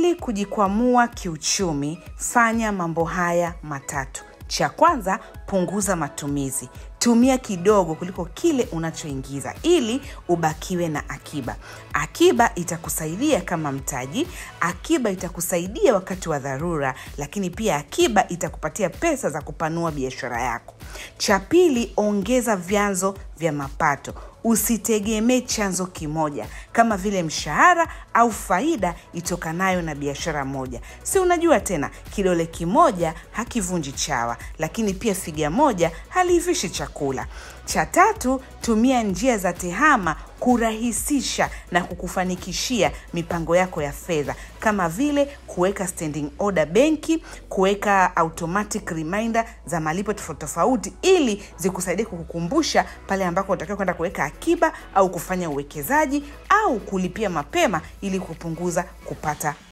Ili kujikwamua kiuchumi, fanya mambo haya matatu. Cha kwanza, punguza matumizi. Tumia kidogo kuliko kile unachoingiza ili ubakiwe na akiba. Akiba itakusaidia kama mtaji, akiba itakusaidia wakati wa dharura, lakini pia akiba itakupatia pesa za kupanua biashara yako. Cha pili, ongeza vyanzo vya mapato. Usitegemee chanzo kimoja kama vile mshahara au faida itokanayo na biashara moja. Si unajua tena, kidole kimoja hakivunji chawa, lakini pia figa moja haliivishi chakula. Cha tatu, tumia njia za tehama kurahisisha na kukufanikishia mipango yako ya fedha kama vile kuweka standing order benki, kuweka automatic reminder za malipo tofauti tofauti, ili zikusaidie kukukumbusha pale ambako unatakiwa kwenda kuweka akiba au kufanya uwekezaji au kulipia mapema ili kupunguza kupata